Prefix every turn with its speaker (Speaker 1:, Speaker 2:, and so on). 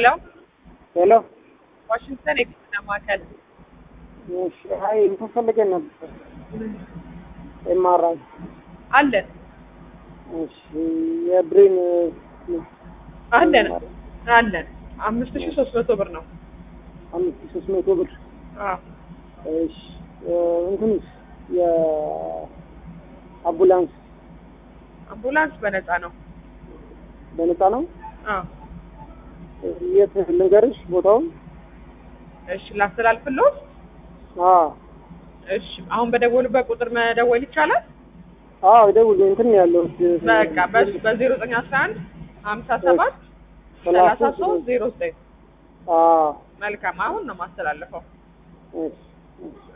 Speaker 1: ሄሎ
Speaker 2: ሄሎ
Speaker 1: ዋሽንግተን የሕክምና ማዕከል
Speaker 2: እሺ፣ አይ እንትን ፈልገን ነበር ኤምአርአይ።
Speaker 1: አለን
Speaker 2: እሺ፣ የብሬን
Speaker 1: አለን አለን አምስት ሺህ ሶስት መቶ ብር ነው።
Speaker 2: አምስት ሺህ ሶስት መቶ ብር።
Speaker 1: አዎ
Speaker 2: እሺ፣ እንትንስ የአምቡላንስ
Speaker 1: አምቡላንስ በነፃ ነው።
Speaker 2: በነፃ ነው?
Speaker 1: አዎ
Speaker 2: የት ልንገርሽ ቦታውን?
Speaker 1: እሺ ላስተላልፍልዎት።
Speaker 2: አዎ
Speaker 1: እሺ አሁን በደወሉበት ቁጥር መደወል ይቻላል?
Speaker 2: አዎ፣ ደውል እንትን ነው ያለው
Speaker 1: በቃ በ- በዜሮ ዘጠኝ አስራ አንድ ሀምሳ ሰባት ሰላሳ ሶስት ዜሮ ዘጠኝ
Speaker 2: አዎ
Speaker 1: መልካም አሁን ነው ማስተላለፈው።
Speaker 2: እሺ እሺ